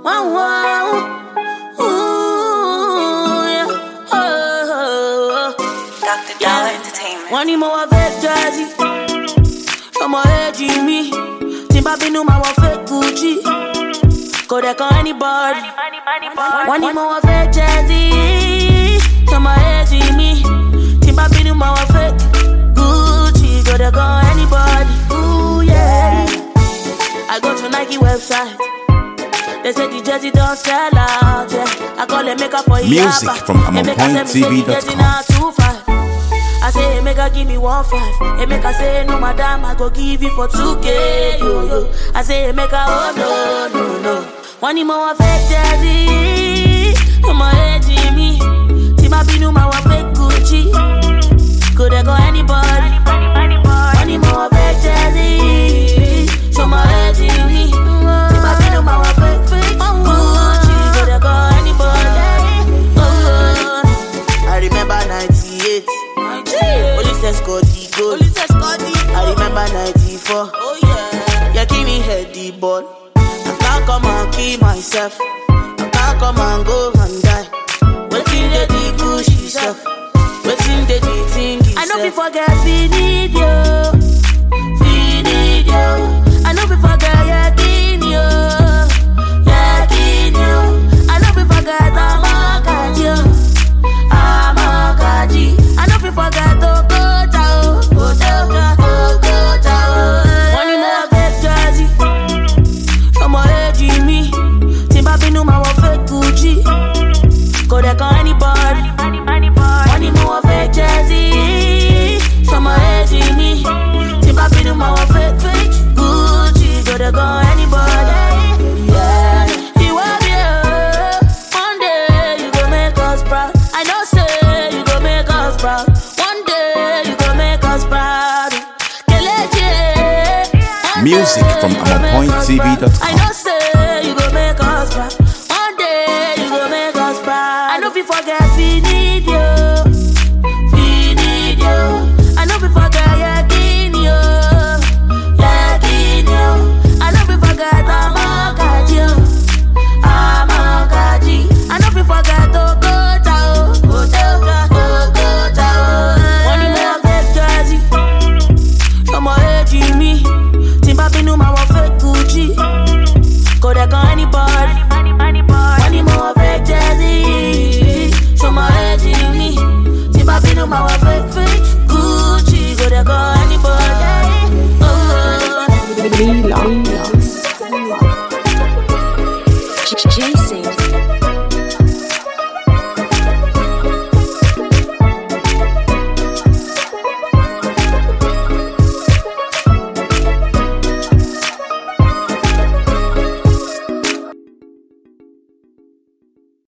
Wow, wow. Ooh, yeah. Oh, oh, oh. Dr. Dollar Entertainment. wọ́n ní mo wọ fake jersey ọmọ èjì mi tí n bá bínú máa wọ fake gucci kò dẹ̀ kan anybody wọ́n ní mo wọ fake jersey ọmọ èjì mi tí n bá bínú máa wọ fake gucci kò dẹ̀ kan anybody. Ooh, yeah. I go to Nike website. They say the jersey don't sell out. Yeah. I call them make up for Music Iyaba. from They make her tell me say the AmonPointTV.com. jersey now two five. I say, hey, make her give me one five. Hey, make her say, no, madam, I go give you for 2K. Yo, yo. I say, hey, make her, oh, no, no, no. One more fake jersey. I'm a hey, Jimmy. Tima Binu, my one fake Gucci. Could I go anybody? One more fake jersey. Show my hey, Jimmy. Tima Binu, my one fake, fake Gucci. Could I go anybody? Oh, I remember 98. Police escort the goal. I remember 94. Oh yeah. Yeah, give me head the ball. I can't come and kill myself. I can't come and go and die. Waiting the the Gucci stuff. Waiting the the thing I know itself. we forget we need you. We need you. I know we forget yakin you. Yakin you. I know we forget Amakaji. Amakaji. I know we forget Okocha. Okocha. Okocha. One more fake jersey. Ọmọ èjì mi. Tí n bá bínú máa wọ fake Gucci. Kò dẹ̀ kan anybody. Wọ́n ní mo wọ fake jersey. Ọmọ èjì mi. Tí n bá bínú máa wọ fake fake Gucci. Kò dẹ̀ kan anybody. Yeah. Ìwọ bí o, one day you go make us proud. I know say you go make us proud. One day you go make us proud. Kelechi. one Music day from you go make us AmonPointTV.com. proud. I know say you go make us proud. One day you go make us proud. I know we forget we need you. we need you. I know we forget yakin you. Yakin you. I know we forget Amakaji. Amakaji. I know we forget Okocha. Okocha. Okocha. Wọ́n ní mo wọ fake jersey. Ọmọ èjì mi. Tí n bá bínú máa wọ fake Gucci. Kò dẹ̀ kan anybody. Wọ́n ní mo wọ fake jersey. Ọmọ èjì mi. Tí n bá bínú máa wọ fake fake Gucci. Kò dẹ̀ kan anybody. Oh, oh. Jason.